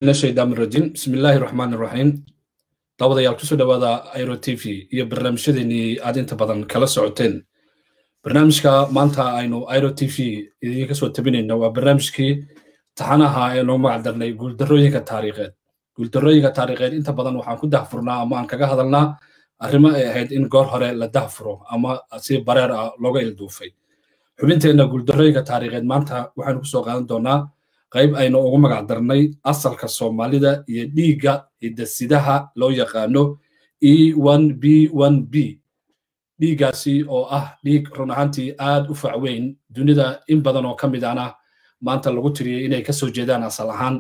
shaydaam rajin bismi illaahi raxmaan raxiim daawadayaal kusoo dhawaada airo t v iyo barnaamijyadeenii aad inta badan kala socoteen barnaamijka maanta aynu airo t v idinka soo tabinayno waa barnaamijkii taxanaha ee noo magacdarnay guuldarooyinka taariikheed guuldarooyinka taariikheed inta badan waxaan ku dahfurnaa ama aan kaga hadalnaa arrimo ay ahayd in goor hore la dahfuro ama si bareer ah looga ilduufay xubinteenna guuldarooyinka taariikheed maanta waxaanu kusoo qaadan doonaa qayb aynu ugu magac darnay asalka soomaalida iyo dhiigga hidasidaha loo yaqaano e b b dhiiggaasi oo ah dhiig run ahaantii aad u facweyn dunida in badan oo ka mid ana maanta lagu tiriyey inay kasoo jeedaan asal ahaan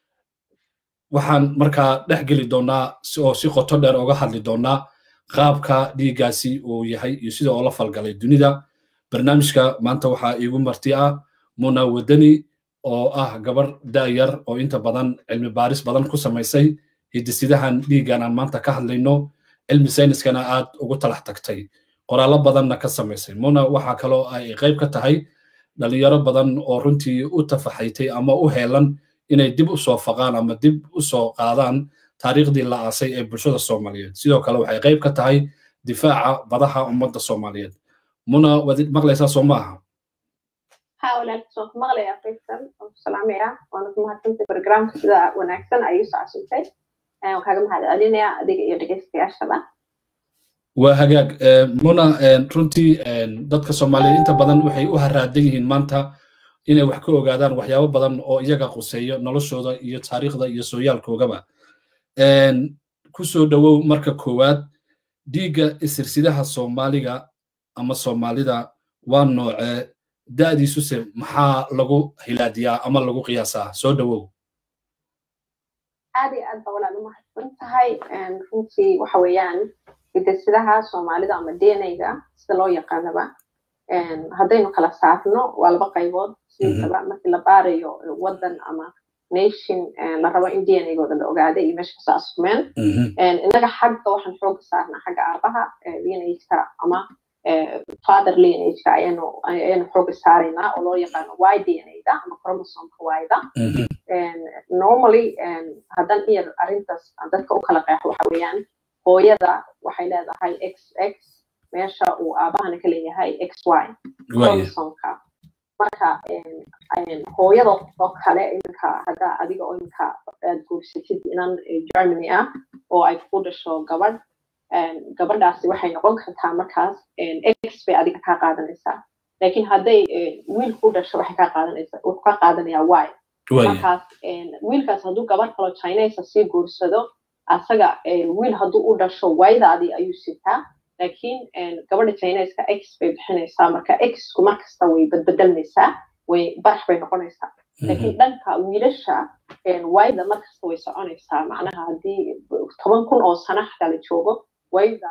waxaan markaa dhex geli doonaa oo si qoto dheer oga hadli doonaa qaabka dhiiggaasi uu yahay iyo sida oo la falgalay dunida barnaamijka maanta waxaa iigu marti ah muna wadani oo ah gabar da'yar oo inta badan cilmi baaris badan ku samaysay hidisidahan dhiiggan aan maanta ka hadlayno cilmi sayniskana aad ugu talax tagtay qoraallo badanna ka samaysay muna waxaa kaloo ay qayb ka tahay dhalinyaro badan oo runtii u tafaxaytay ama u heelan inay dib u soo faqaan ama dib u soo qaadaan taariikhdii la aasay ee bulshada soomaaliyeed sidoo kale waxay qayb ka tahay difaaca badaha ummadda soomaaliyeed muna waad maqlaysaa soo ma aha ها walaalkiis waan ku maqlayaa faysal waan ku salaamayaa waana ku mahadsantay barogramka sida wanaagsan ayuu socosintay waan kaaga mahad celinayaa adiga iyo dhegeystayaashaba waa hagaag muna runtii dadka soomaaliyeed inta badan waxay u haraadan yihiin maanta inay wax ka ogaadaan waxyaabo badan oo iyaga quseeyo noloshooda iyo taariikhda iyo sooyaalkoogaba kusoo dhowow marka koowaad dhiigga isirsidaha soomaaliga ama soomaalida waa noocee da'diisuse maxaa lagu hilaadiyaa ama lagu qiyaasaa soo dhowow aad iyo aad ba walaal umahadsan tahay runtii waxa weeyaan hidasidaha soomaalida ama dnayga sida loo yaqaanaba haddaynu kala saarno waa laba qaybood sidiisaba markii la baarayo waddan ama nation la rabo in dnagooda la ogaaday iyo meesha kasoo askumeen innaga xagga waxaan xooga saarnaa xagga aabaha dnagka ama father lineageka ayaynu ayaynu xooga saaraynaa oo loo yaqaano y dnada ama chromosomka yda normally haddan iyar arrintaas dadka u kala qeexo waxa weeyaan hooyada waxay leedahay x x meesha uu aabahana ka leeyahay x y chromosomka marka hooyada oo kale iminka hadda adiga oo iminka aad guursatid inan germany ah oo ay ku dhasho gabadh gabadhaasi waxay noqon kartaa markaas x bay adiga kaa qaadanaysaa laakiin hadday wiil ku dhasho waxay kaa qaadanaysaa wuxuu ka qaadanayaa y markaas wiilkaas hadduu gabadh kaloo chinesa sii guursado asaga wiil hadduu u dhasho waydaadii ayuu sitaa laakiin gabadha chineska x bay bixinaysaa marka xku markasta way badbedelmaysaa way barax bay noqonaysaa laakiin dhanka wiilasha wayda markasta way soconaysaa macnaha haddii toban kun oo sana xataa la joogo wayda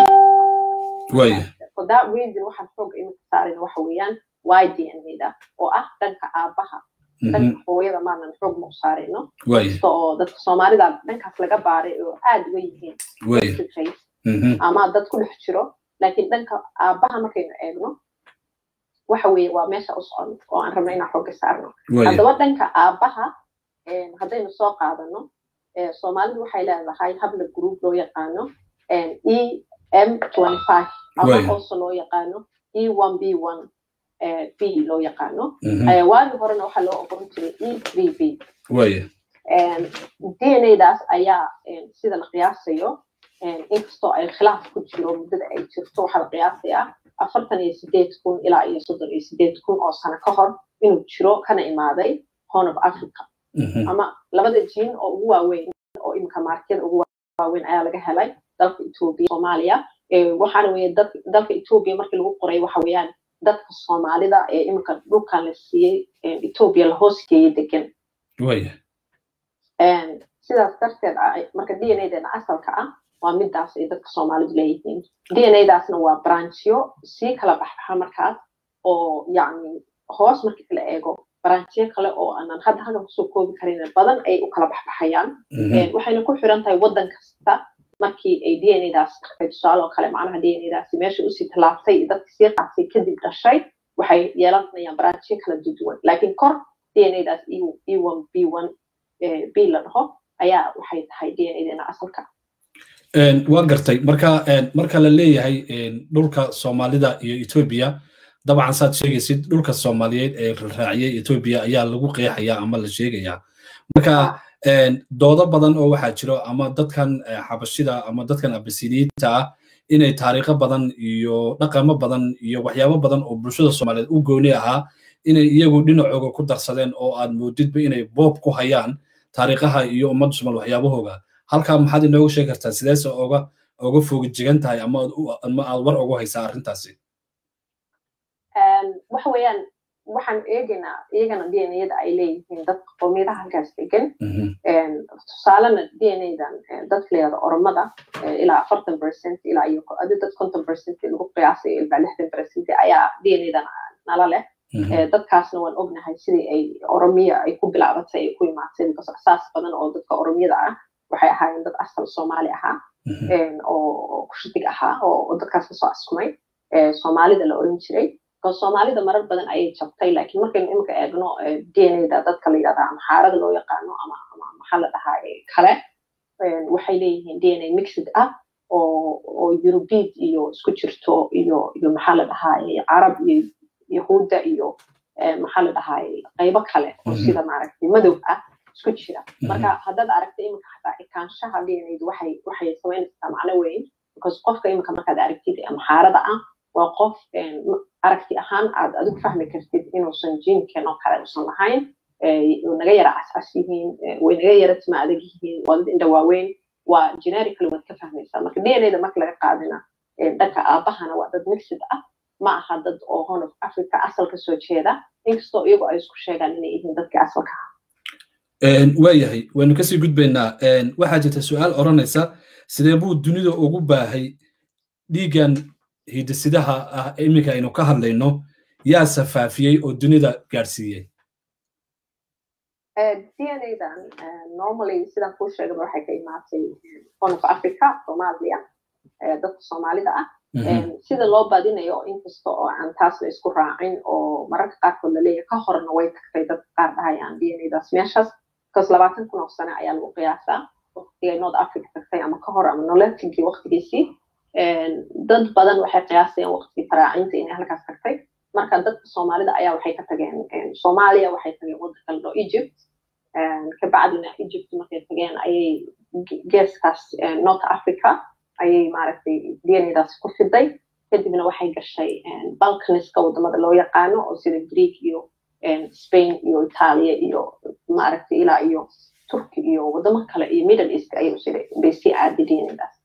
for that reason waxaan xooga iminka saarayna waxa weeyaan y dnada oo ah dhanka aabaha dhanka hooyada maanan xoog ma u saarayno kasta oo dadka soomaalida dhankaas laga baaray oo aad uga yihiin ama dad ku dhex jiro laakiin dhanka aabaha markaynu eegno waxa weeye waa meesha u socon oo aan rabno inaan xooga saarno haddaba dhanka aabaha haddaynu soo qaadano soomaalidu waxay leedahay habla group loo yaqaano e m ama also loo yaqaano e one b one b loo yaqaano waagi horena waxaa loo oqoran jiray e three b dnadaas ayaa sida la qiyaasayo inkastoo ay khilaaf ku jiro muddada ay jirto waxaa la qiyaasayaa afartan iyo sideed kun ilaa iyo soddon iyo sideed kun oo sano ka hor inuu jiro kana imaaday horn of africa ama labada jiin oo ugu waaweyn oo iminka maarkiyada ugu waaweyn ayaa laga helay dalka etoobiya soomaaliya waxaana weye dalka etoobiya markii lagu qoray waxa weeyaan dadka soomaalida ee iminka dhulkan la siiyey etoobiya la hoos geeyey degan sidaas darteed marka dnadeena asalka ah waa midaas ay dadka soomaalidu leeyihiin dnadaasna waa branchyo sii kala baxbaxa markaas oo yani hoos markii la eego branchyo kale oo aanan hadda halkan kusoo koobi karin badan ay u kala baxbaxayaan waxayna ku xiran tahay waddan kasta markii ay dnadaas tagtay tusaale oo kale macnaha dnadaasi meesha usii tallaabtay dadka sii qaatay kadib dhashay waxay yeelanayaan branchyo kala duduwan laakiin kor dnadaas e one b one b la dhaho ayaa waxay tahay d n a-deena asalka waa gartay marka marka la leeyahay dhulka soomaalida iyo etoobiya dabcan saad sheegaysid dhulka soomaaliyeed ee raaciyey etoobiya ayaa lagu qeexayaa ama la sheegayaa marka doodo badan oo waxaa jiro ama dadkan xabashida ama dadkan abasiniyiinta ah inay taariikho badan iyo dhaqamo badan iyo waxyaabo badan oo bulshada soomaaliyeed u gooni ahaa inay iyagu dhinacooga ku darsadeen oo aad moodidba inay boob ku hayaan taariikhaha iyo ummadda soomaal waxyaabahooga halkaa maxaad inooga sheegi kartaa sideese oga oga fogijigan tahay ama ama aad war ugu haysaa arrintaasi waxa weeyaan waxaan eegaynaa iyagana d n a-da ay leeyihiin dadka qowmiyadaha halkaas degan tusaalena d n a-dan dadka layihahdo oromada ilaa afartan percent ilaa iyo adi dad konton percent lagu qiyaasayo ilbaa lixdan percent ayaa d n a-dan nala leh dadkaasna waan ognahay sidii ay oromiya ay ku bilaabatay ay ku imaatay saas badan oo dadka oromiyada ah waxay ahaayeen dad asal soomaali ahaa oo kushidig ahaa oo dadkaas kasoo askumay soomaalida la oran jiray soomaalida marar badan ayay jabtay laakiin markaynu imika eegno d n a-da dadka la yidhahda ama xaarada loo yaqaano ama ama maxaa la dhahaa kale waxay leeyihiin d n a mixed ah oo oo eurubid iyo isku jirto iyo iyo maxaa la dhahaa carab iyo yahuudda iyo maxaa la dhahaa qaybo kale oo sida maaragtay madow ah isku jira marka haddaad aragta imika xataa ekaanshaha d n a-du waxay waxay samaynaysaa macno weyn because qofka imika markaad aragtid ama xaarada ah waa qof aragti ahaan aad adigu fahmi kartid inuusan jiinkan oo kale usan lahayn naga yara cascas yihiin way naga yara tima adag yihiin waa dad indha waaweyn waa generically waad ka fahmaysaa marka d n a-da marka laga qaadina dhanka aabahana waa dad mixid ah ma aha dad oo horn of africa asal ka soo jeeda inkastoo iyagu ay isku sheegaan inay yihiin dadkii asalka ah waayahay waynu kasii gudbaynaa waxaa jirta su-aal odhanaysa sidee buu dunida ugu baahay dhiiggan hidisidaha ah iminka aynu ka hadlayno yaa safaafiyey oo dunida gaadhsiiyey d n a-dan normally sidaan kuu sheegaba waxay ka imaatay horn of africa soomaaliya dadka soomaalida ah sida loo badinayo inkasta oo aan taas la isku raacin oo mararka qaarkood laleeyahay ka horna way tagtay dadka qaar dhahayaan d n a-daas meeshaas because labaatan kun oo sane ayaa lagu qiyaasaa waqtigay north africa tagtay ama ka hor ama nololkigii waqtigiisii dad badan waxay qiyaasayaan waqtigii faraacinta inay halkaas tagtay marka dadka soomaalida ayaa waxay ka tageen soomaaliya waxay tageen waddanka la dhao egypt kabacdina egypt markay tageen ayay geeskaas north africa ayay maaragtay d n a-daas ku fiday kadibna waxay gashay balkaniska waddamada loo yaqaano oo sida greek iyo spain iyo italia iyo maaragtay ilaa iyo turki iyo waddamo kale iyo middle east ayay bay sii aaday d n a-daas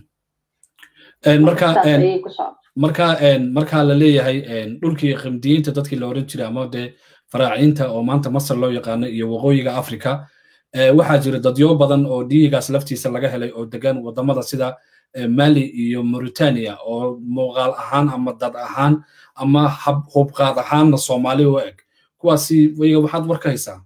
marka marka marka la leeyahay dhulkii qimdiyiinta dadkii la oran jiray ama dee faraaciinta oo maanta masar loo yaqaano iyo waqooyiga africa waxaa jira dadyo badan oo dhiigaas laftiisa laga helay oo degan wadamada sida mali iyo mauritania oo muuqaal ahaan ama dad ahaan ama hubqaad ahaanna soomaali u eg kuwaasi wayga waxaad war ka haysaa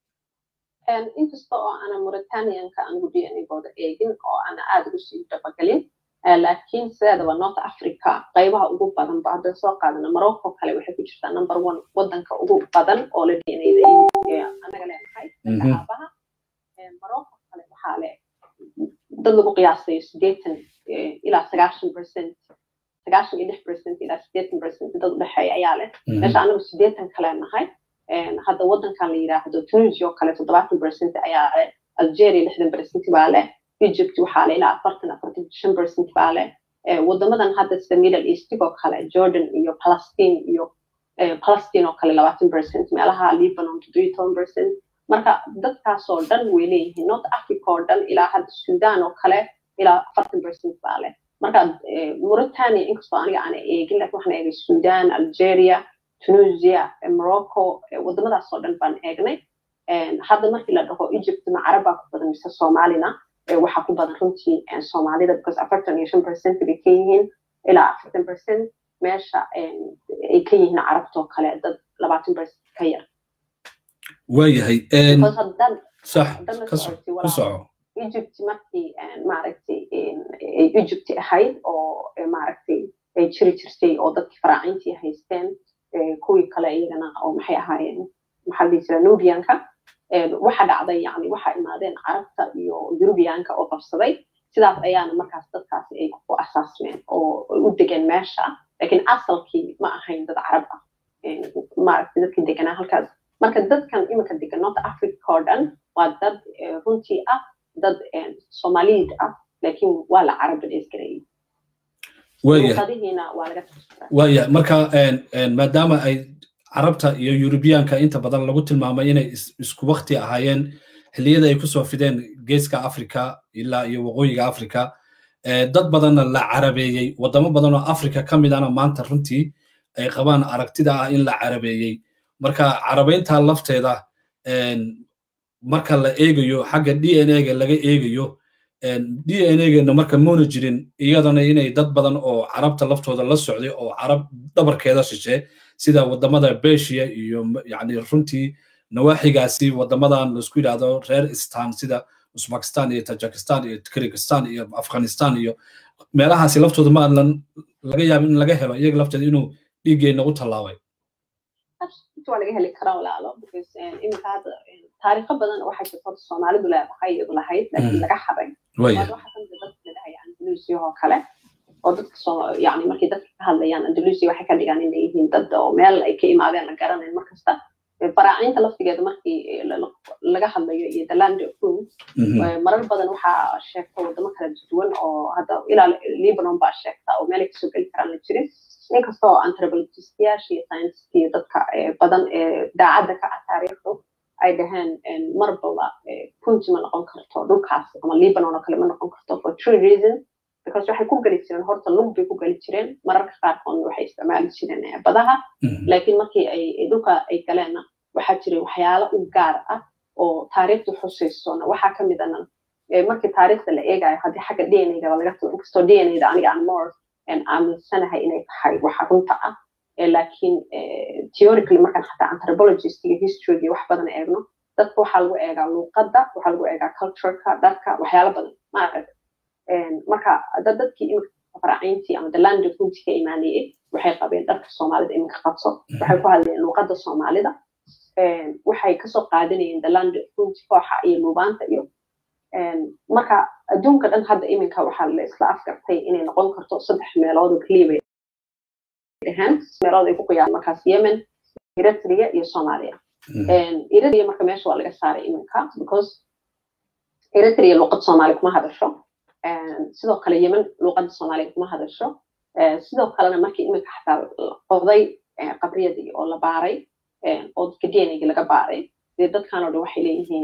inkasta oo ana mauritanianka aan gudhiyanigooda eegin oo ana aad ugu sii dabagelin laakiin sideedaba north africa qaybaha ugu badan ba haddaan soo qaadana morocco kale waxay ku jirtaa number one waddanka ugu badan oo la dnada anaga leenahay aabaha morocco kale waxaa le dad lagu qiyaasayo sideetan ilaa sagaashan percent sagaashan iyo lix percent ilaa sideetan percent dad udhexeeya ayaa leh meesha anagu sideetan kale nahay hadda waddankan la yidhaahdo tunisia oo kale toddobaatan percent ayaa leh algeria lixdan percent baa leh egypt waxaa le ilaa afartan afartan shan percent baa leh waddamadan hadda sida middle eastig oo kale jordan iyo palestine iyo palestine oo kale labaatan percent meelaha lebanon toddobiyo toban percent marka dadkaasoo dhan way leeyihiin north africa oo dhan ilaa hadda sudan oo kale ilaa afartan percent baa leh marka mauritania inkastoo aniga aana eegin lakin waxaan eegay sudan algeria tunisia morocco waddamadaasoo dhan baan eegnay hadda markii la dhaho egypt ma carabaa ku badan mise soomaalina waxaa ku badan runtii soomaalida because afartan iyo shan percent bay ka yihiin ilaa afartan percent meesha ay ka yihiin carabtoo kale dad labaatan percent ka yar waayahay egypt markii maaragtay ay egypt ahayd oo maaragtay ay jiri jirtay oo dadkii faraacintii haysteen kuwii kale iyagana oo maxay ahaayeen maxaa la dhihi jira nubianka waxa dhacday yani waxa imaadeen carabta iyo yurubiyaanka oo qabsaday sidaas ayaana markaas dadkaasi ay ku asaasmeen oo u degeen meesha laakiin asalkii ma ahayn dad carab ah maaragtay dadkii deganaa halkaas marka dadkan iminka degan north africa oo dhan waa dad runtii ah dad soomaaliyid ah laakiin waa la carabadheysgareeyey waya marka maadaama ay carabta iyo yurubiyaanka inta badan lagu tilmaamay inay isku wakti ahaayeen xilliyada ay kusoo fideen geeska africa ilaa iyo waqooyiga africa dad badanna la carabeeyey wadamo badan oo africa ka mid ana maanta runtii ay qabaan aragtida ah in la carabeeyey marka carabeynta lafteeda marka la eegayo xagga d n a ga laga eegayo d n a gana marka moona jirin iyadana inay dad badan oo carabta laftooda la socday oo carab dhabarkeeda shishe sida wadamada beshiya iyo yani runtii nawaaxigaasi wadamadan laisku yidhahdo reer istan sida uzbekistan iyo tajikistan iyo kirgistan iyo afghanistan iyo meelahaasi laftooda ma adlan laga yaaba in laga helo iyaga lafteeda inuu dhiiggeena u tallaabay waa laga heli karaa walaalo iminka hadda taariikho badan waxay jirto soomaalidu leedahay iyadu lahayd laakiin laga xaday waxaa kamid dadka ladhahay andalusia oo kale oo dadka yani markay dadka ka hadlayaan andalusia waxay ka dhigaan inay yihiin dad oo meel ay ka imaadeen la garanayn markasta baraacinta laftigeeda markii laga hadlayo iyo the land of food marar badan waxaa sheegta wadamo kala duwan oo hadda ilaa libanon baa sheegta oo meelay kasoo geli karaan la jirin inkastoo anthropologistayaasha iyo scientiska iyo dadka badan ee daacadda ka ah taariikhdu ay dhaheen marbaba punti ma noqon karto dhulkaas ama libanon oo kale ma noqon karto for true reason because waxay ku geli jireen horta lug bay ku geli jireen mararka qaarkoodna waxay isticmaali jireen badaha laakiin markii ay dhulka ay galeenna waxaa jiray waxyaalo u gaar ah oo taariikhdu xusaysona waxaa ka mid ana markii taariikhda la eegayo haddii xagga d n a laga tago inkastoo d n a da aniga aan more aaminsanahay inay tahay waxa runta ah laakiin theoretically markaan xataa anthropologist iyo history iyo wax badan eegno dadka waxaa lagu eegaa luuqadda waxaa lagu eegaa cultureka dharka waxyaalo badan maaragta marka dad dadkii iminka faraaciintii ama dalanda kunti ka imaanayey waxay qabeen dharka soomaalida iminka qabso waxay ku hadlayeen luuqadda soomaalida waxay kasoo qaadanayeen dalanda kunti kooxa iyo luubaanta iyo marka adduunka dhan hadda iminka waxaa la isla afgartay inay noqon karto saddex meelood oo keliya bay dhaheen meelood ay ku qiyaan markaas yemen eritrea iyo soomaaliya eritrea marka meesha waa laga saaray iminka because eritrea luuqad soomaali kuma hadasho sidoo kale yemen luuqadda soomaaliya kuma hadasho sidoo kalena markii iminka xataa qoday qabriyadii oo la baaray oo dadka dnag laga baaray dee dadkanoo dhan waxay leeyihiin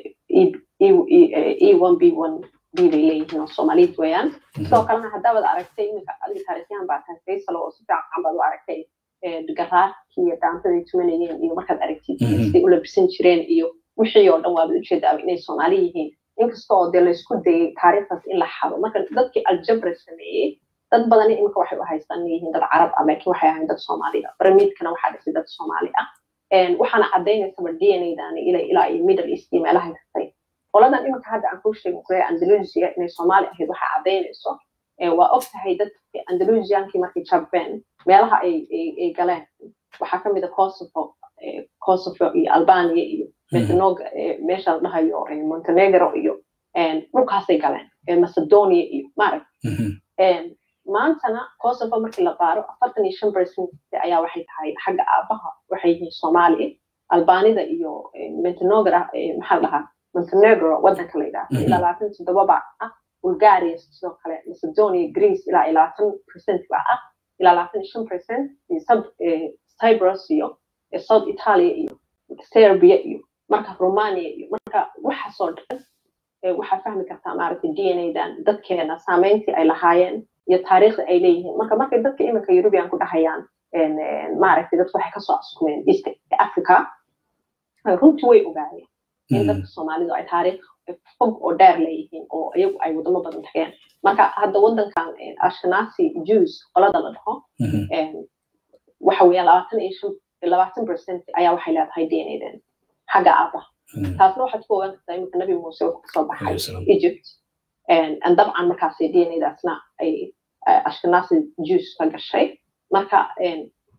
e one b one b bay leeyihiin oo soomaaliyad weeyaan sidoo kalena haddaabad aragtay iminka adiga taarikhyahan baa tahay faysal oo si fiican baad u aragtay garaarkii iyo daantaday tumanayeen iyo markaad aragtid siday u labisan jireen iyo wixii oo dhan waabad ujeedaaba inay soomaali yihiin inkasta oo dee laysku dayay taariikhdaas in la xado marka dadkii aljabra sameeyey dad badani iminka waxay u haystaan inay yihiin dad carab ah laakiin waxay ahayn dad soomaali ah baramiidkana waxaa dhisay dad soomaali ah waxaana cadaynaysaba d n a dani ila ilaa iyo middle east iyo meelaha haystay qoladan iminka hadda aan kuu sheegin kulee andalusia inay soomaali ahayd waxaa cadaynayso waa og tahay dadkii andalusiankii markay jabeen meelaha ay galeen waxaa ka mid a kosovo kosovo iyo albania iyo metanoga meesha la dhahayo montenegro iyo dhulkaasay galeen macedonia iyo maarag maantana kosovo markii la baaro afartan iyo shan percent ayaa waxay tahay xagga aabaha waxay yihiin soomaaliya albanida iyo montenegra maxaa la dhahaa montenegro waddanka la yidhaahdo ilaa labaatan toddoba baa ah bulgaria sidoo kale macedonia greece ilaa labaatan percent baa ah ilaa labaatan iyo shan percent cyprus iyo south italia iyo serbia iyo marka romania iyo marka waxaasoo dhan waxaa fahmi kartaa maaragtay d n a dan dadkeena saameyntii ay lahaayeen iyo taariikhda ay leeyihiin marka markay dadka iminka eurubian ku dhahayaan maaragtay dadku waxay kasoo askumeen east africa runtii way ogaayeen in dadka soomaalidu ay taariikh fog oo dheer leeyihiin oo iyagu ay wadamo badan tageen marka hadda waddankan ashkenazi jews qolada la dhaho waxa weeyaan labaatan iyo shan labaatan percent ayaa waxay leedahay d n a den xagga aabaha taasna waxaad ku ogaan kartaa iminka nabi muuse wuxuu kasoo baxay egypt dabcan markaas d n a daasna ay ashkenazi jews ka gashay marka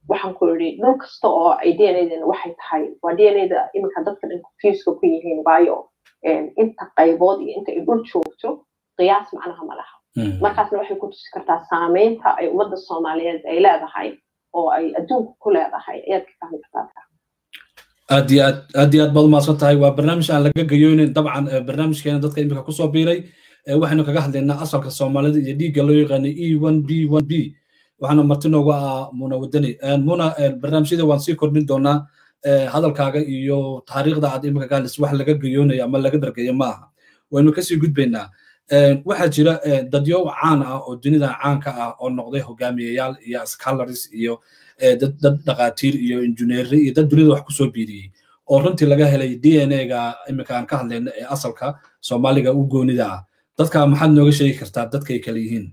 waxaan ku yidhi dhul kasta oo ay d n a-dana waxay tahay waa d n a-da iminka dadka dhan confuska ku yihiin waayo inta qaybood iyo inta ay dhul joogto qiyaas macnaha ma laha markaasna waxay ku tusi kartaa saameynta ay ummadda soomaaliyeed ay leedahay oo ay adduunka ku leedahay ayaad ka fahmi kartaa aad iyo aad aad iyo aad baad umahadsan tahay waa barnaamij aan laga gayoonin dabcan barnaamijkeena dadka imika kusoo biiray waxaynu kaga hadlaynaa asalka soomaalida iyo dhiigga loo yaqaano e one b one b waxaana marti noogu ah muna wadani muna barnaamijyada waan sii kordhin doonaa hadalkaaga iyo taariikhda aad imika ka hadlaysa wax laga gayoonayo ama laga dhargeeyo ma aha waynu kasii gudbaynaa waxaa jira dadyo caan ah oo dunida caanka ah oo noqday hogaamiyayaal iyo scholars iyo dad dhaqaatiir iyo injineeri iyo dad dunida wax kusoo biiriyey oo runtii laga helay d n a-ga imika aan ka hadlayna ee asalka soomaaliga u goonida ah dadka maxaad nooga sheegi kartaa dadkay kale yihiin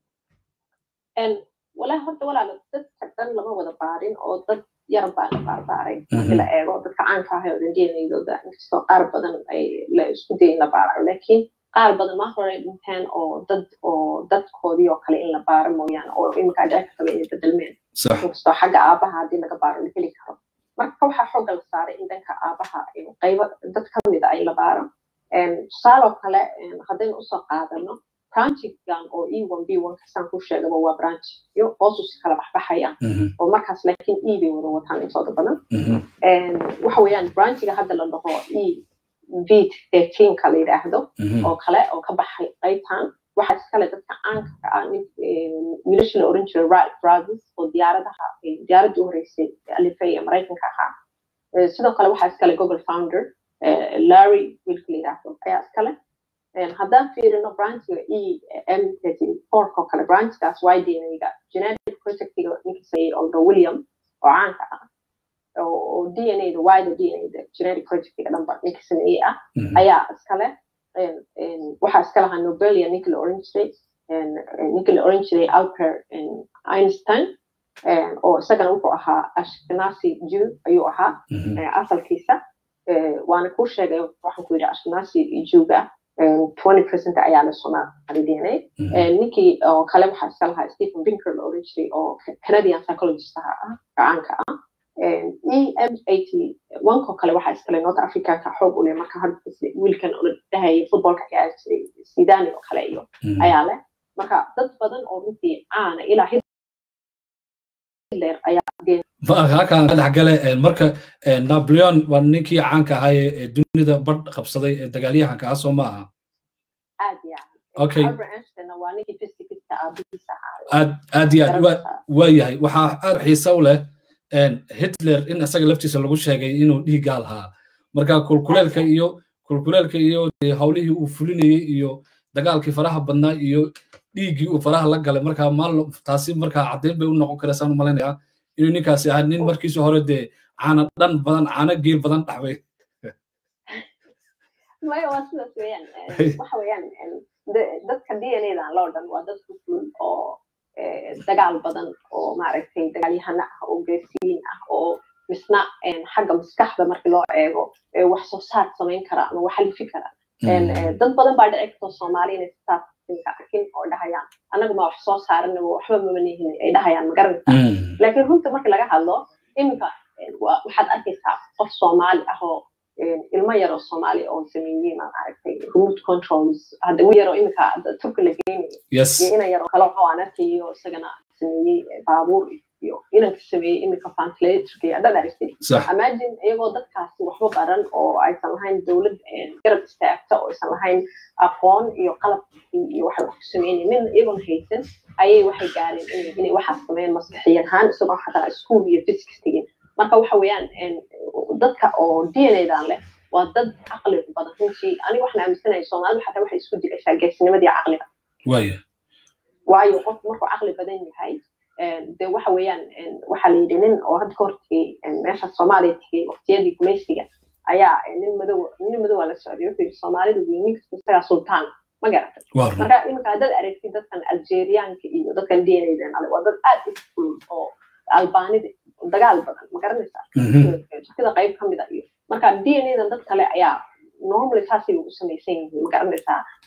walahi horta walaala dadka dhan lama wada baarin oo dad yar baa la baarbaaray markii la eego dadka caanka ah ee odan d n a-dooda inkastoo qaar badan ay la isku dayin la baarayo laakiin qaar badan ma hore dhinteen oo dad oo dadkoodii oo kale in la baaro mooyaane oo iminka dhici kartaba inay bedelmeen inkastoo xagga aabaha haddii laga baaro la heli karo marka waxaa xooga la saaray in dhanka aabaha qaybo dad ka mida ay la baaro tusaaloo kale haddaynu usoo qaadano branchigan oo e one b one kasaan ku sheegaba waa branch iyo hoosus kala baxbaxaya oo markaas laakiin e bay wada wataan intooda badan waxa weeyaan branchiga hadda la dhaho e vid thirteenka la yidhaahdo oo kale oo ka baxay qaybtan waxaa iskale dadka caanka ka ah wiilasha la oran jiray right brothers oo diyaaradaha diyaaradda u horeysay alifay ee maraykanka ahaa sidoo kale waxaa iskale google founder larry wiilka la yidhaahdo ayaa iskale haddaan fiirino branchiga e m thirty fourk oo kale branchkaas y d n a-ga genetic projectiga ninka sameeyey oldo william oo caanka ah oo d n a-da wida d n a-da genetic projectiga dhanba ninka sameeyey ah ayaa iskale waxaa iska lahaa nobelia ninka la oran jiray ninka la oran jiray alper einstein oo isagana wuxuu ahaa ashkenazi jew ayuu ahaa asalkiisa waana kuu sheegay waxaan ku yidhi ashkenazi jewga twenty percent ayaa la soomaali d n a ninkii oo kale waxaa iska lahaa stephen binker la oran jiray oo canadian psychologist ah caanka ah e m eighty onkoo kale waxaa iskale north africanka xoog u leh marka hadda wiilkan oo la dhahayay footballka ciyaari jiray sidani oo kale iyo ayaa leh marka dad badan oo runtii caana ilaa hitler ayaa halkaan ka dhexgale marka napoleon waa ninkii caanka ahaa ee dunida badh qabsaday ee dagaalyahanka ah soo ma aha aad iyo okay waa ninkii physicista aabihiisa aad aad iyo aad waa yahay waxaa aad xiisa u leh hitler in isaga laftiisa lagu sheegay inuu dhiiggaa lahaa marka kulkuleelka iyo kulkuleelka iyo hawlihii uu fulinayey iyo dagaalkii faraha badnaa iyo dhiiggii uu faraha la galay marka maal taasi markaa caddeyn bay u noqon karaysaan u malaynayaa inuu ninkaasi ahaa nin markiisa hore dee caana dhan badan caana geel badan dhaxbay maya waa sidaas weeyaan waxa weeyaan dadka d n a-dan loo dhan waa dad kuful oo dagaal badan oo maaragtay dagaalyahana ah oo geesiyiin ah oo misna xagga maskaxda marki loo eego wax soo saar samayn kara ama wax alifi kara dad badan baa dhici karto soomaali inay sidaas arkin oo dhahayaan annaga ma wax soo saaranaba waxba mamanihin ay dhahayaan ma garanaysaa laakiin runta marka laga hadlo iminka waxaad arkaysaa qof soomaali ah oo ilmo yaroo soomaali oo sameeyey maan aragtay remote controls hadda wi yaroo iminka turka la geynayo iyo ina yaroo kale oo aan arkayo isagana sameeyey baabuur iyo inanka sameeyey iminka ventilatorka iyo dhan aragtay imagine iyagoo dadkaasi waxba baran oo aysan lahayn dowlad garab istaagta oo aysan lahayn aqoon iyo qalabkii iyo waxay wax ku sameynay min iyagoon haysan ayay waxay gaareen inay waxaas sameeyeen maskaxiyan ahaan isagoo xataa school iyo physics tegin marka waxa weeyaan dadka oo d n a-dan leh waa dad caqli badan runtii aniga waxaan aaminsanahay soomaalidu xataa waxay isku digashaa geesnimadii caqliga waayo qofku markuu caqli badan yahay de waxa weeyaan waxaa la yidhi nin oo hadda ka hortegey meesha soomaaliya tegey waqtiyadii gumaysiga ayaa nin madow nin madowa la socday wuxuu yidhi soomaalidu wey nin kasta isagaa sultaan ma garatay marka iminka haddaad aragtid dadkan algeriaanka iyo dadkan d n a-dan ale waa dad aad u kulul oo albaanida dagaal badan ma garanaysaa sida qayb ka mida iyo marka d n a-dan dad kale ayaa normally saasay ugu samaysan yihiin ma garanaysaa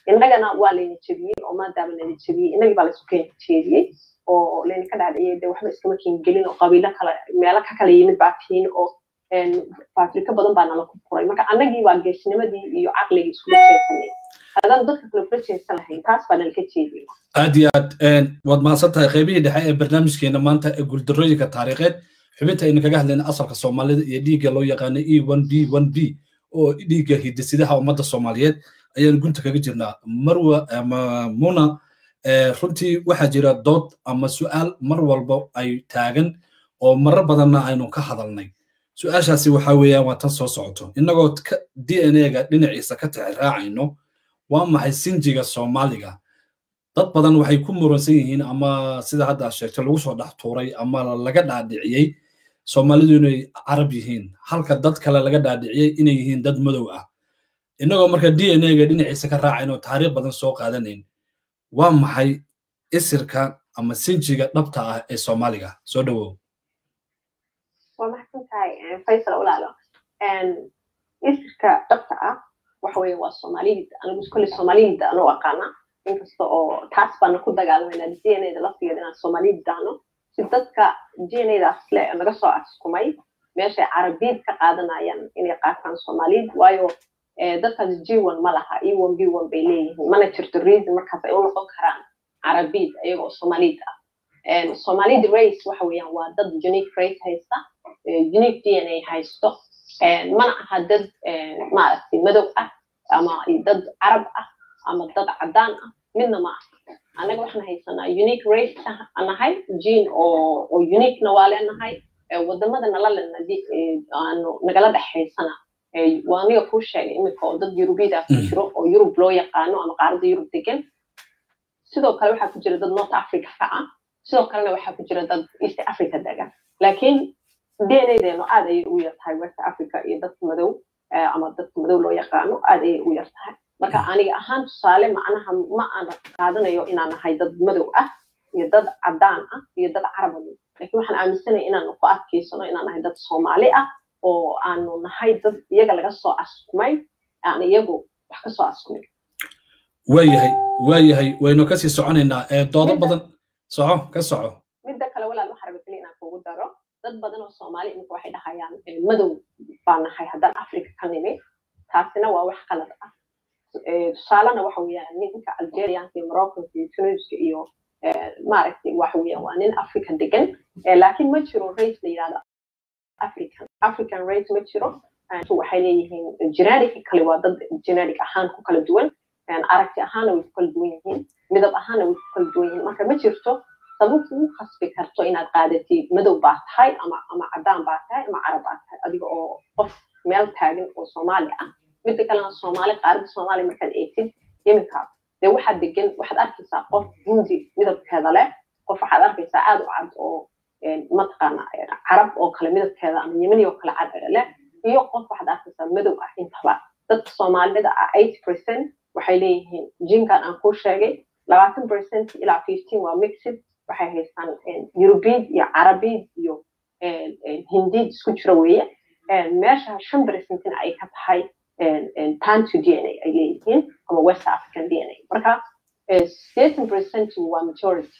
innagana waa layna jebiyey oo maadaama layna jebiyey innagii baa laysu keena jeediyey oo layna ka dhaadhiciyey dee waxba iskama keengelin oo qabiilo kale meelo ka kala yimid baa tihiin oo afrika badan baa nala ku furay marka annagii waa geesnimadii iyo caqligii iskula jeesanay haddaan dadka kale kula jeesan lahayn taas baa nalaka jeediyey aad iyo aad waad mahadsan tahay qaybihii dhexe ee barnaamijkeena maanta ee guuldarooyinka taariikheed xubinta aynu kaga hadlayna asalka soomaalida iyo dhiigga loo yaqaano e one b one b oo dhiigga hidisidaha ummadda soomaaliyeed ayaan gunta kaga jirnaa marwa ama muna runtii waxaa jira dood ama su'aal mar walba ay taagan oo marar badanna aynu ka hadalnay su-aashaasi waxaa weeyaan waa tan soo socoto innagoo d n a-ga dhinaciisa ka tixraacayno waa maxay sinjiga soomaaliga dad badan waxay ku muransan yihiin ama sida hadda aad sheegtay lagu soo dhex tuuray ama laga dhaadhiciyey soomaalidu inay carab yihiin halka dad kale laga dhaadhiciyey inay yihiin dad madow ah innagoo marka d n a-ga dhinaciisa ka raacayno taariikh badan soo qaadanayn waa maxay isirka ama sinjiga dhabta ah ee soomaaliga soo dhowow waa maxsan tahay faysal walaalo isirka dhabta ah waxa weeye waa soomaaliyida anigu kolley soomaaliyida anuu aqaana inkasta oo taas baana ku dagaalmayna d n a da laftigeeda inaan soomaaliyid daano si dadka d n a daas le naga soo askumay meeshay carabiid ka qaadanayaan inay qaataan soomaaliyid waayo dadkaas g one ma laha e one b one bay leeyihiin mana jirto reason markaas ay u noqon karaan carabiid ayagoo soomaaliyid ah soomaaliyid race waxa weeyaan waa dad unique race haysta unique d n a haysto mana aha dad maaragtay madow ah ama dad carab ah ama dad caddaan ah midna ma aha annaga waxaan haysanaa unique race nahay gene oo oo uniquena waa leenahay wadamada nala lena aanu nagala dhexaysana waa aniga kuu sheegay iminka oo dad yurubiyada ku jiro oo yurub loo yaqaano ama qaaradda yurub degan sidoo kale waxaa ku jira dad north africa ka ah sidoo kalena waxaa ku jira dad east africa degan laakiin d n a-deenu aad ayay ugu yar tahay west africa iyo dadka madow ama dadka madow loo yaqaano aad ayay ugu yar tahay marka aniga ahaan tusaale macnaha ma aan qaadanayo inaan nahay dad madow ah iyo dad caddaan ah iyo dad caraba laakiin waxaan aaminsanaya inaanu ku adkaysano inaan nahay dad soomaali ah oo aanu nahay dad iyaga laga soo askumay aan iyagu wax ka soo askumin waayahay waayahay waynu kasii soconaynaa doodo badan soco ka soco midda kale walaal waxaa raba keliya inaan kugu daro dad badan oo soomaali iminka waxay dhahayaan madow baa nahay haddaan africa ka nimi taasina waa wax qalad ah tusaalena waxa weeyaan ninka algerianka iyo moroccanka iyo tunisia iyo maaragtay waxa weeyaan waa nin africa degan laakiin ma jiro race la yidhahdo african african race ma jiro waxay leeyihiin genetic kale waa dad genetic ahaan ku kala duwan aragti ahaana way ku kala duwan yihiin midab ahaana way ku kala duwan yihiin marka ma jirto sabab kugu khasbi karto inaad qaadatid madow baa tahay ama ama caddaan baa tahay ama carab baa tahay adiga oo qof meel taagan oo soomaali ah midda kalena soomaali qaaradda soomaaliya markaad eegtid iminka dee waxaad degan waxaad arkaysaa qof hindi midabkeeda leh qof waxaad arkaysaa aad u cad oo mataqaana carab oo kale midabkeeda ama yemani oo kale cad leh iyo qof waxaad arkaysaa madow ah intaba dadka soomaalida ah eighty percent waxay leeyihiin jinkan aan kuu sheegay labaatan percent ilaa fifteen waa mixid waxay haystaan yurubiid iyo carabiid iyo hindiid isku jiro weeye meesha shan percentina ay ka tahay tantu d n a ay leeyihiin ama west african d n a marka sideetan percent waa majority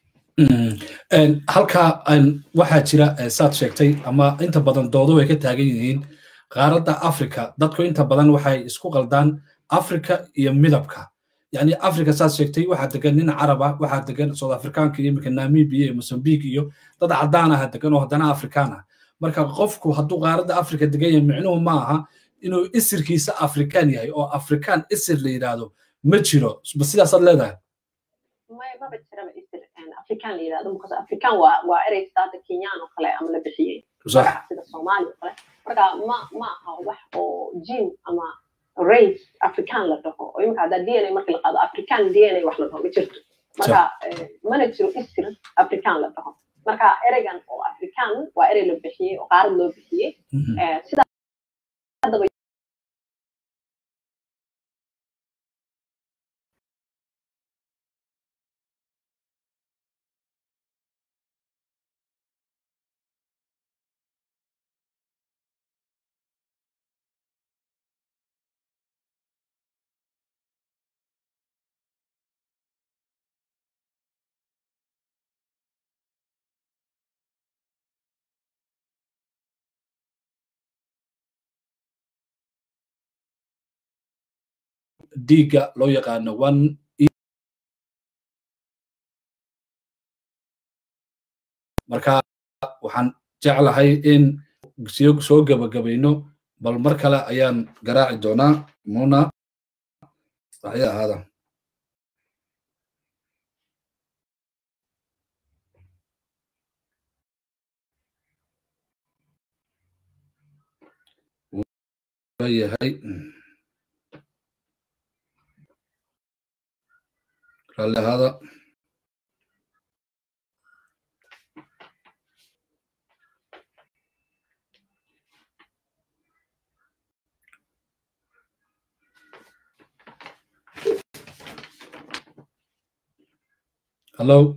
halkaa waxaa jira saad sheegtay ama inta badan doodo ay ka taagan yihiin qaaradda africa dadku inta badan waxay isku qaldaan africa iyo midabka yani africa saad sheegtay waxaa degan nin caraba waxaa degan south africaanka iyo iminka namibia iyo mozambique iyo dad caddaan aha degan oo haddana afrikaan ah marka qofku hadduu qaaradda africa degan yahay micnuhu ma aha inuu isirkiisa afrikaan yahay oo afrikaan isir la yidhaahdo ma jiro ma sidaasaad leedahay maba jiraba isir afrikaan la yidhahdo because afrikaan waa waa erey saada kenyaan oo kale ama la bixiyey sida soomaali oo kale marka ma ma aha wax oo jin ama race afrikaan la dhaho oo imika haddaa d n a marka la qaado afrikaan d n a wax la dhaho ma jirto marka mana jiro isir afrikaan la dhaho marka ereygan oo afrikaan waa erey la bixiyey oo qaarad loo bixiyey sida haddaba dhiigga loo yaqaano one marka waxaan jeclahay in soo gebagabayno bal mar kale ayaan garaaci doonaa muna waxya ahaada yahay raalli ahaada hello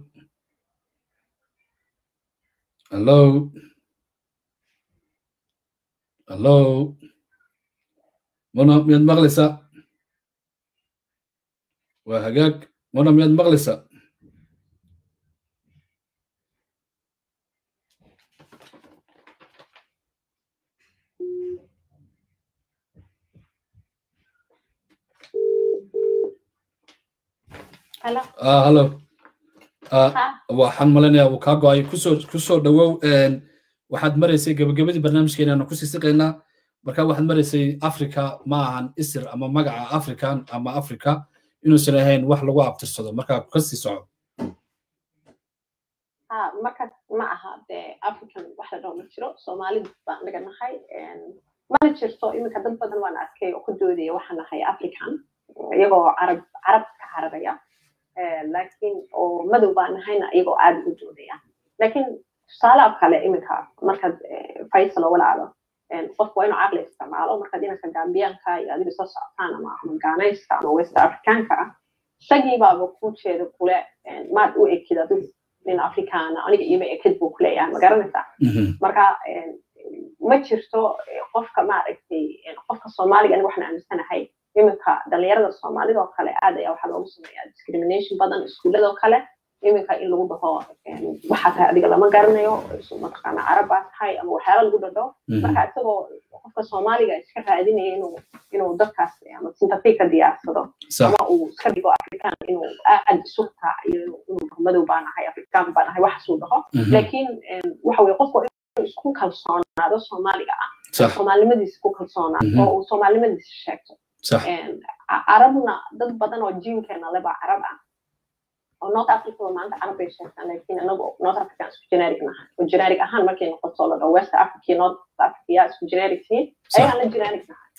hello hello muna miyaad maqlaysaa waa hagaag muna miyaad maqlaysaa Hello. ah hello waxaan malinayaa uu kaa go-ay kusoo kusoo dhawow waxaad maraysay gabagabadii barnaamijkeena aanu kusii siqaynaa marka waxaad maraysay africa ma ahan isir ama magaca african ama africa inuusan ahayn wax lagu abtirsado marka kasii soco ha markaas ma aha dee african wax la dhaho ma jiro soomaalida baan naga nahay mana jirto iminka dad badan waan arkay oo ku doodaya waxaan nahay african iyagoo carab carabka cararaya laakiin oo madow baan nahayna iyagoo aad ugu doodaya laakiin tusaalaha kale iminka markaad faysal oo walaalo qofku waa inuu caqli isticmaalo markaad inanka gambiyaanka iyo adiga soo socotaan ama ama ganayska ama west africaanka ah isagii baaba ku jeeda kule maad u ekid adigu nin afrikaana aniga iima ekid buu kuleeyahay ma garanaysaa marka ma jirto qofka maaragtay qofka soomaaliga aniga waxaan aaminsanahay iminka dhalinyarada soomaalida oo kale aad ayaa waxaa loogu sameeyaa discrimination badan iskuullada oo kale iminka in lagu dhaho waxaa tahay adiga lama garanayo mataqaana carab baa tahay ama waxyaala lagu dhadho marka isagoo qofka soomaaliga iska raadinaya inuu inuu dadkaas ama sympathy ka diyaarsado ama uu iska dhigo african inuu aad isu raaciyo inuu madow baa nahay african baa nahay waxaasuu dhaho laakiin waxa weye qofku inuu isku kalsoonaado soomaaliga ah soomaalinimadiisa ku kalsoonaado oo uu soomaalinimadiisa sheegto carabna dad badan oo jiinkeena leba carab ah oo north africa maanta carab bay sheegtaan laakiin anagu north africa isku generic nahay oo generic ahaan markay noqoto la dhaho west africa iyo north africa yaa isku generic tihiin ayagaan la generic nahay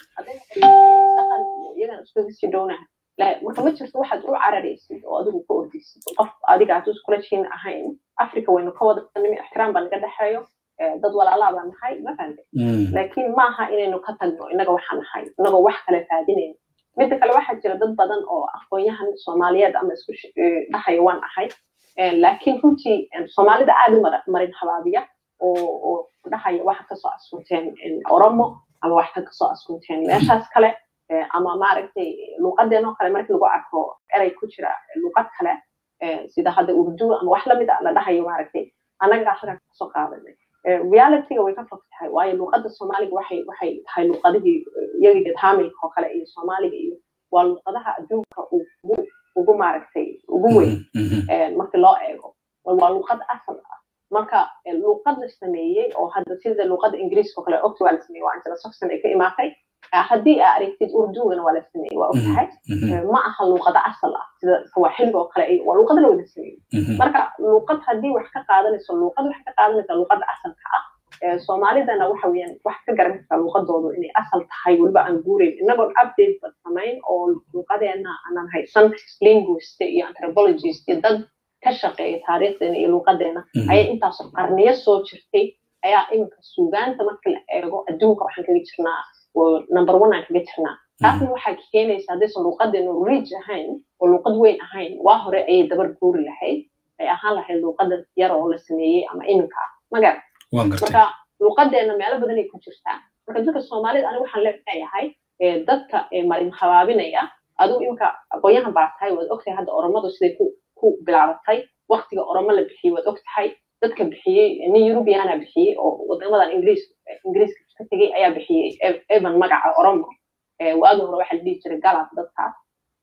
dhaqan iyagaan isku sii dhownahay marka ma jirto waxaad u cararaysid oo adigu ka ordaysid qof adiga aad iskula jiin ahayn africa waynu ka wada nimi ixtiraam baa naga dhexeeyo dad walaalaa baa nahay ma fahante laakiin maaha inaynu ka tagno innaga waxaa nahay innagoo wax kale raadinayno midda kale waxaa jira dad badan oo aqoonyahan soomaaliyeed ama isku dhahayo waan ahay laakiin runtii soomaalida aad u marin habaabiya oo dhahaya waxa kasoo askunteen oromo ama waxta kasoo askunteen meeshaas kale ama maaragtay luuqadeenoo kale markii lagu arko erey ku jira luuqad kale sida hadda urdu ama wax lamid a la dhahayo maaragtay annaga halkaa kasoo qaadanay realityga way ka fog tahay waayo luuqadda soomaaliga waxay waxay tahay luuqadihii iyagiga taamilka oo kale iyo soomaaliga iyo waa luuqadaha adduunka ugu ugu maaragtay ugu weyn markii loo eego waa luuqad asal ah marka luuqad la sameeyey oo hadda sida luuqadda ingiriiska oo kale ogta waa la sameeyey waa angela saxon ay ka imaatay haddii aa aragtid urdugana waa la sameeyey waa ogtahay ma aha luuqada asal ah sida sawaaxiliga oo kale waa luuqada la wada sameeyey marka luuqad haddii wax ka qaadanayso luuqad waxay ka qaadanaysaa luuqada asalka ah soomaalidana waxa weeyaan wax ka garan kartaa luuqadoodu inay asal tahay weliba aan guurayn inagoon update bad samayn oo luuqadeena aanan haysan linguist iyo anthropologist iyo dad ka shaqeeya taariikhdeena iyo luuqadeena ayaa intaasoo qarniyo soo jirtay ayaa iminka suugaanta marka la eego adduunka waxaan kaga jirnaa number one aan kaga jirnaa taasna waxaa keenaysa haddaysan luuqadeenu rich ahayn oo luuqad weyn ahayn waa hore ayay dabar guuri lahayd ay ahaan lahayd luuqada yar oo la sameeyey ama iminka ah magar marka luuqadeena meelo badan ay ku jirtaa marka dadka soomaalida aniga waxaan leeyahay dadka marin habaabinaya adigu iminka aqoonyahan baa tahay waad ogtahay hadda oromadu siday ku ku bilaabatay waktiga oromo la bixiyey waad ogtahay dadka bixiyey nin eurubiana bixiyey oo wadamadan ingiriis ingiriiska ka tegey ayaa bixiyey evan magaca oromo waagi hore waxaa la dhihi jiray galab dadkaas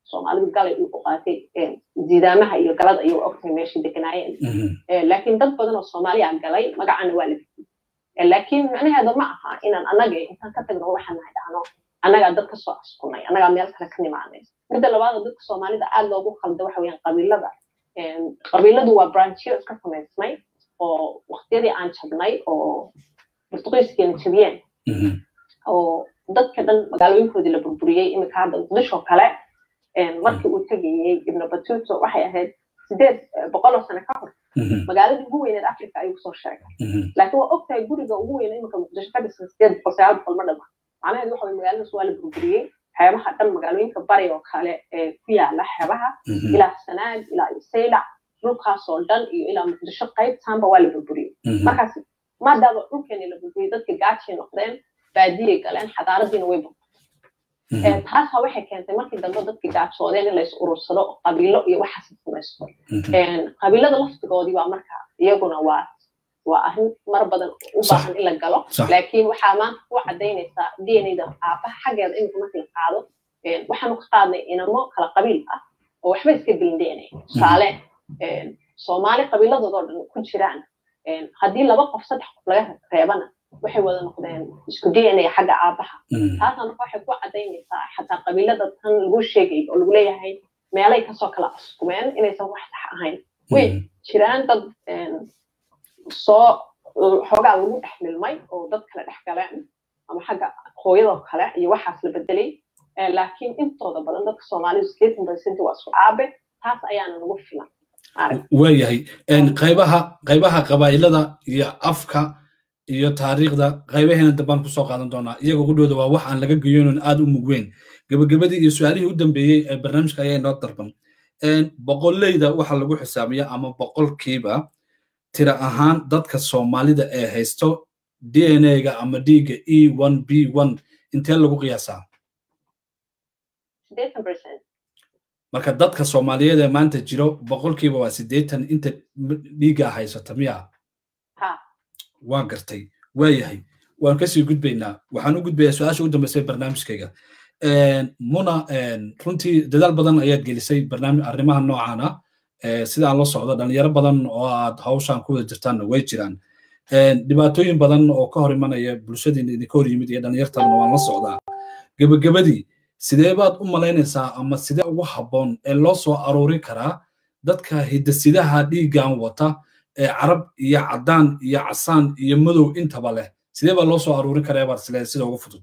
soomaalidu galay u qaatay jidaamaha iyo galada iyo ogtahay meeshay deganaayeen laakiin dad badan oo soomaaliya galay magacana waa la bixiyey laakiin macnaheeda ma aha inaan annaga intaan ka tagno waxaan nahay dhahno annagaa dad kasoo askunay annagaa meel kale ka nimaanay midda labaada dadka soomaalida aad loogu khalda waxa weeyaan qabiilada qabiiladu waa branchyo iska samaysmay oo waqtiyadii aan jabnay oo portugiiskiina jabiyeen oo dadka dhan magaalooyinkoodii la burburiyey iminka hadda muqdisho kale markii uu tegayey ibnu batuto waxay ahayd sideed boqoloo sano ka hor magaaladii ugu weyneed africa ayuu kusoo sheegay laakiin waa ogtahay guriga ugu weyne iminka muqdisho ka dhisan sideed boqol sagaal boqol ma dhama macnaheedu waxa weye magaaladaas waa la burburiyey xeebaha dhan magaalooyinka bari oo kale ee ku yaala xeebaha ilaa sanaag ilaa saylac dhulkaasoo dhan iyo ilaa muqdisho qaybtaanba waa la burburiyey markaas maadaama dhulkeeni la burburiyey dadka gaajay noqdeen baadiyay galeen xadaaradiina way burburtay taasa waxay keentay markii dambe dadkii gaajoodeen in lays urursado qabiilo iyo waxaas samaysto qabiilada laftigoodii waa marka iyaguna waa waa arrin mar badan u baahan in la galo laakiin waxaa maanta ku cadaynaysaa d n da aabaha xaggeeda iminka markii la qaado waxaanu ka qaadnay inamo kala qabiil ah oo waxba iska gelin d n a tusaale soomaali qabiiladoodoo dhan ku jiraan haddii laba qof saddex qof laga reebana waxay wada noqdeen isku d n a xagga aabaha taasna marka waxay ku cadaynaysaa xataa qabiilada tan lagu sheegay oo lagu leeyahay meelay kasoo kala askumeen inaysan wax sax ahayn way jiraan dad soo xoogaa lagu dhex milmay oo dad kale dhex galeen ama xagga hooyadoo kale iyo waxaas la bedelay laakiin intooda badan dadka soomaalidu sideetan percent waa isku aabe taas ayaana nagu filan waayahay qaybaha qaybaha qabaa'ilada iyo afka iyo taariikhda qaybaheena dambaan kusoo qaadan doonaa iyaga qudhooda waa wax aan laga geyoonin aad u mugweyn gebagabadii iyo su-aalihii u dambeeyey ee barnaamijka ayaa inoo darban boqolleyda waxaa lagu xisaabiya ama boqolkiiba tira ahaan dadka soomaalida ee haysto d n a-ga ama dhiigga e one b one intee lagu qiyaasaa marka dadka soomaaliyeed ee maanta jiro boqolkiiba waa siddeetan inta dhiiggaa haysata miya waan gartay waayahay waan kasii gudbaynaa waxaan u gudbayaa su-aasha u dambeysay barnaamijkayga muna runtii dadaal badan ayaad gelisay barnaamij arrimaha noocan ah sida aan la socdo dhalinyaro badan oo aad hawshan ku wada jirtaanna way jiraan dhibaatooyin badan oo ka hor imanaya bulshadiina idinka hor yimid iyo dhalinyartadana waan la socdaa gebagabadii sidee baad u malaynaysaa ama sidee ugu habboon ee loo soo aruurin karaa dadka hidasidaha dhiiggan wata ee carab iyo caddaan iyo casaan iyo madow intaba leh sidee baa loo soo aruurin karaa baad isleedahay sida ugu fudud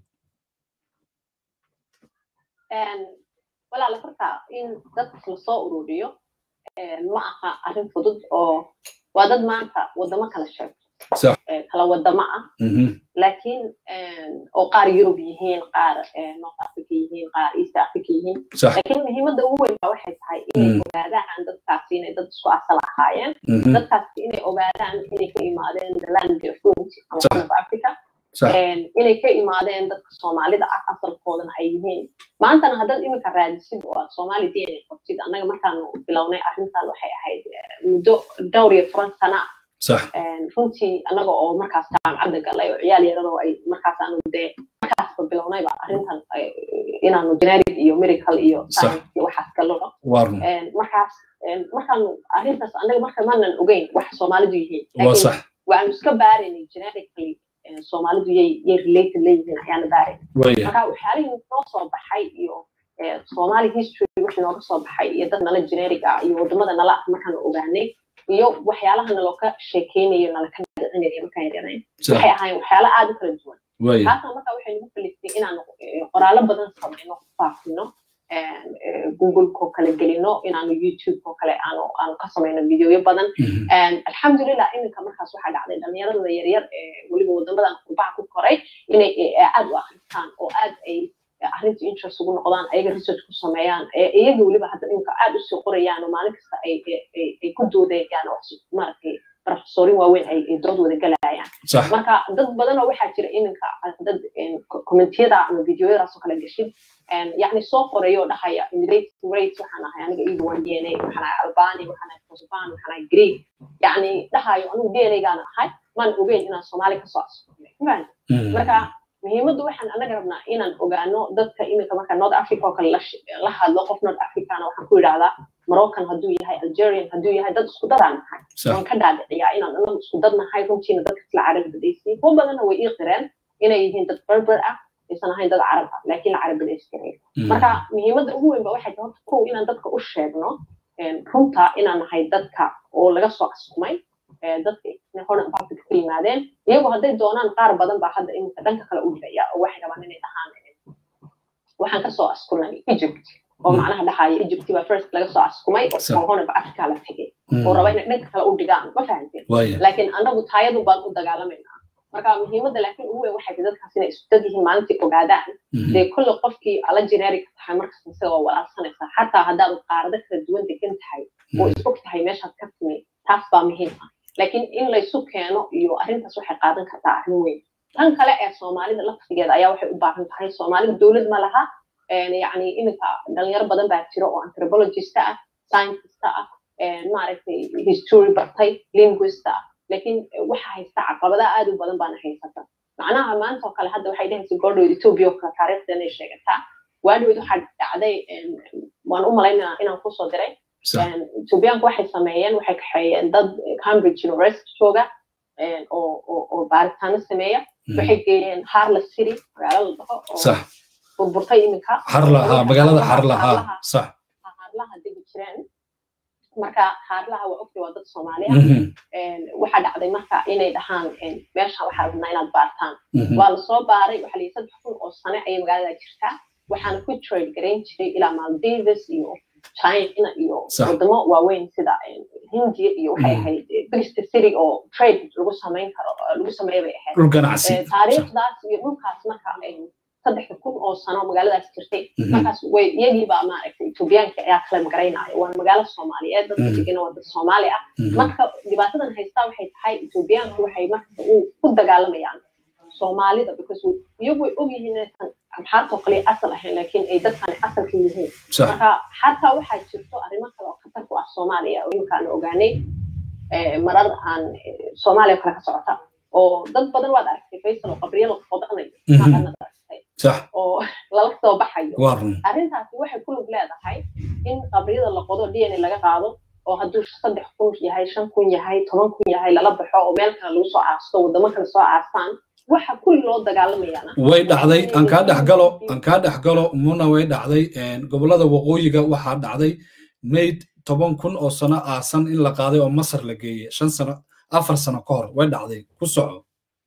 walaala horta in dadkas lasoo ururiyo ma aha arrin fudud oo waa dad maanta waddamo kala sheegto kala waddamo ah laakiin oo qaar yurub yihiin qaar north africa yihiin qaar east africa yihiin laakiin muhiimadda ugu weyn baa waxay tahay inay ogaadaan dadkaasi inay dad isku asal ahaayeen dadkaasi inay ogaadaan inay ka imaadeen the land of fruit ama son of africa inay ka imaadeen dadka soomaalida ah asalkoodana ay yihiin maantana haddaad iminka raadisid oo aad soomaali d n a qabtid annaga markaanu bilownay arrintan waxay ahayd muddo dhowr iyo toban sana runtii annaga oo markaas jaamacadda galay oo ciyaal yaradoo ay markaas aanu dee markaasba bilownayba arrintan inaanu generic iyo miracle iyo science iyo waxaas gallo markaas markaanu arrintaas annaga marka maanan ogeyn waxa soomaalidu yihiin waanu iska baaraynay generically soomaalidu yay yay related leeyihiin ayaana baaray marka waxyaalihii noo soo baxay iyo somali history wixii nooga soo baxay iyo dad nala generic ah iyo waddamada nala ah markaanu ogaanay iyo waxyaalaha nalooka sheekeynayo nalaka dhicinayo markaan yaranayn waxay ahaayeen waxyaala aad u kala duwan taasna marka waxay nagu kalistay inaanu qoraallo badan samayno faafino googleko kale gelino inaanu youtubeko kale aanu aanu ka samayno videoyo badan alxamdulilah iminka markaas waxaa dhacday dhalinyarada yaryar ee weliba waddamadan qurbaha ku koray inay aad u akristaan oo aad ay arrinta interest ugu noqdaan ayaga research ku sameeyaan iyaga weliba hadda iminka aad usii qorayaan oo maalin kasta ay ay ku doodayaan oo maaragtay professorin waaweyn ay dood wada galayaan marka dad badan oo waxaa jira iminka dad commentiyada ama videoyadaas oo kale gashid yani soo qorayo oo dhahaya immigrating rates waxaan ahay aniga iiga waan d n a waxaan ahay albani waxaan ahay kosovan waxaan ahay greek yani dhahayo anigu d n a gaana ahay maan ogeyn inaan soomaali kasoo asurnay marka muhiimaddu waxaan anaga rabnaa inaan ogaano dadka iminka marka north africa oo kale la hadlo qof north africana waxaan ku yidhahdaa moroccan hadduu yahay algerian hadduu yahay dad isku dadaan nahay waan ka dhaadhiciyaa inaan anagu isku dad nahay runtiina dadka isla carab badaysiin kuwa badanna way ii qireen inay yihiin dad berber ah aysan ahayn dad carab ah laakiin la carab badayskarayn marka muhiimadda ugu weyn ba waxay tahay horta kow inaan dadka u sheegno runta inaan nahay dadka oo laga soo askumay dadka horan africa ka yimaadeen iyagu hadday doonaan qaar badan baa hadda iminka dhanka kale u dhicaya oo waxay rabaan inay dhahaan waxaan kasoo askunay egypt oo macnaha dhahaya egypt baa first laga soo askumay oo horan africa la tegay oo raba inay dhanka kale u dhigaan ma fahanteen laakiin annagu taayadu baan u dagaalamaynaa marka muhiimadda laakiin ugu weyn waxay tahay dadkaas inay isku dad yihiin maalintii ogaadaan dee kulle qofkii ala generic tahay markasta isagoo walaalsanaysa xataa haddaad qaarado kala duwan degan tahay oo is og tahay meeshaad ka timi taas baa muhiim ah laakiin in laysu keeno iyo arrintaas waxay qaadan kartaa arrin weyn tan kale ee soomaalida laftigeeda ayaa waxay u baahan tahay soomaalida dowlad ma laha yacni iminka dhalinyaro badan baa jiro oo anthropologist ah scientist ah maaragtay history bartay linguist ah laakiin waxa haysta caqabada aad u badan baana haysata macnaha maanta oo kale hadda waxay dhahaysa gordhow ethiopia oo kale taariikhda inay sheegataa waadhoweyd waxaa dhacday waan u malaynaa inaan kusoo diray ethiopiaanku waxay sameeyeen waxay kaxeeyeen dad cambridge university jooga oo baaritaano sameeya waxay geeyeen harla city magaalo la dhaho oo burburtay iminka harlaha magaalada harlaha sax harlaha degi jireen marka haarlaha waa ogtay waa dad soomaali ah waxaa dhacday marka inay dhahaan meesha waxaa rabnaa inaad baartaan waa lasoo baaray waxaa layihi saddex kun oo sane ayay magaalada jirtaa waxaana ku trade garayn jiray ilaa maldives iyo china iyo wadamo waaweyn sida hindiya iyo waxay ahayd brista city oo trade lagu samayn karo lagu sameeya bay ahayd taariikhdaas iyo dhulkaas marka saddexda kun oo sano magaaladaas jirtay markaas way iyagiibaa maaragtay etoobiyaanka ayaa kala magaraynaayo waana magaalo soomaaliyeed dadka degana waa dad soomaali ah marka dhibaatadan haystaa waxay tahay etoobiyaanku waxay marka ku dagaalamayaan soomaalida because iyagu way ogyihiin inaysan amxaartoo kale asal ahayn laakiin ay dadkani asalka yihiin marka xataa waxaa jirto arrimo kale oo khatar ku ah soomaaliya oo iminkaan ogaanay marar aan soomaaliya kale ka socota oo dad badan waad aragtay faysal oo qabriyo la qodanayo oo lala soo baxayo arrintaasi waxay ku lug leedahay in qabriyada la qodo d n a laga qaado oo hadduu saddex kun yahay shan kun yahay toban kun yahay lala baxo oo meel kale lagu soo aasto waddamo kale soo aastaan waxa kulli loo dagaalamayana way dhacday aan kaa dhex galo aan kaa dhex galo muna way dhacday gobollada waqooyiga waxaa dhacday mayd toban kun oo sano aasan in la qaaday oo masar la geeyey shan sano afar sano ka hor way dhacday ku soco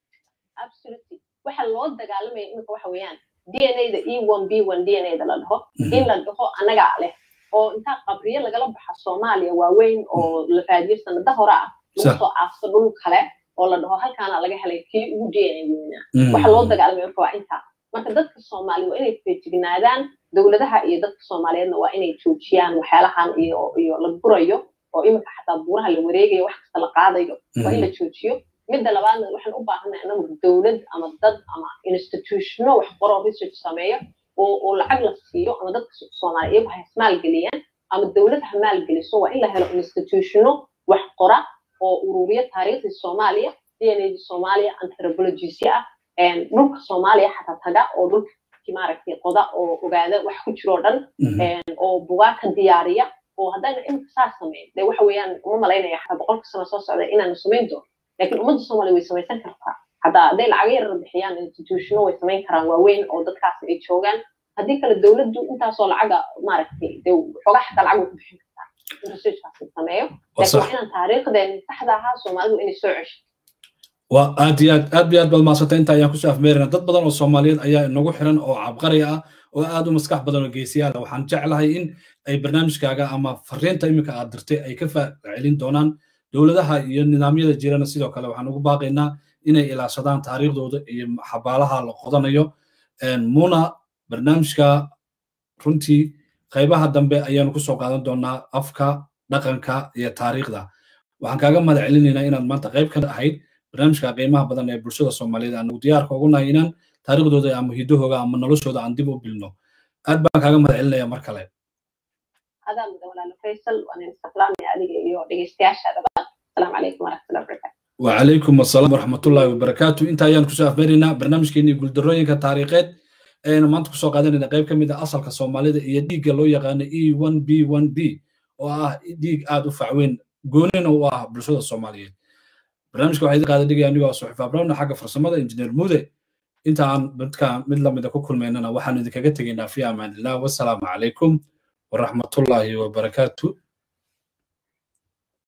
waxa loo dagaalamaya iminka waxa weeyaan d n a da e one b one d n a da la dhaho in la dhaho annagaa leh oo intaa qabriyo lagala baxa soomaaliya waaweyn oo la raadiyo sanada hore ah lagu soo aasto dhul kale oo la dhaho halkaana laga helay kii ugu d n a weynaa waxa loo dagaalamaya marka waa intaa marka dadka soomaaliya waa inay feejignaadaan dowladaha iyo dadka soomaaliyeedna waa inay joojiyaan waxyaalahan iyo iyo la burayo oo iminka xataa buuraha la wareegayo wax kasta la qaadayo waa in la joojiyo midda labaadna waxaan u baahanay anagu dowlad ama dad ama institutiono wax qoro research sameeyo oo oo lacag la siiyo ama dadka soomaaliya iyagu ha ismaalgeliyaan ama dowlad ha maalgeliso waa in la helo institutiono wax qora oo ururiya taariikhdii soomaaliya d n a soomaaliya anthropologisya ah dhulka soomaaliya xataa taga oo dhulkii maaragtay qoda oo ogaada wax ku jiro dhan oo bugaa ka diyaariya oo haddayna imika saas sameyn dee waxa weeyaan uma malaynaya xataa boqolka sano soo socda inaanu samayn doono laakiin ummadda soomaaliya way samaysan kartaa haddaa hadday lacago yarar bixiyaan institutiono way samayn karaan waaweyn oo dadkaas ay joogaan haddii kale dowladdu intaasoo lacaga maaragtay dee xoogaa xataa lacag way ku bixin kartaa in researchkaasi sameeyo laakiin waa inaan taariikhdeeni saxda ahaa soomaalidu inay soo cesho waa aad iyo aad aad iyo aad baad mahadsantay inta ayaan kusoo afmeerina dad badan oo soomaaliyeed ayaa inagu xiran oo cabqari ah oo aad u maskax badan oo geesiyaal ah waxaan jeclahay in ay barnaamijkaaga ama fariinta iminka aad dirtay ay ka faacelin doonaan dowladaha iyo nidaamyada jirana sidoo kale waxaan ugu baaqaynaa inay ilaashadaan taariikhdooda iyo xabaalaha la qodanayo muna barnaamijka runtii qaybaha dambe ayaanu kusoo qaadan doonaa afka dhaqanka iyo taariikhda waxaan kaaga mahad celinaynaa inaad maanta qayb ka ahayd barnaamijka qiimaha badan ee bulshada soomaaliyeed aan diyaarka ugu nahay inaan taariikhdooda ama hidahooga ama noloshooda aan dib u bilno aad baan kaaga mahad celinaya mar kale adaa mudan walaalo faysal waan islaamaya adiga iyo dhegeystayaashaadaba asalaamu calaykum waraxmatullahi wabarakatu وعليكم السلام ورحمة الله وبركاته انت ايان كسو افمرنا برنامج كيني قول دروين كتاريخات اينا ما انت كسو قادنا قيب كميدا اصل كصومالي دا ايا ديق لو يغانا اي 1 بي 1 بي واه ديق ادو فعوين قونين واه بلشودة الصوماليين برنامج كو حيدي قادة ديق يعني صحفة براونا حاجة فرسمة انجنير مودي انت عن بدكا مدلا مدى كل ميننا وحانو ديكا في امان الله والسلام عليكم ورحمة الله وبركاته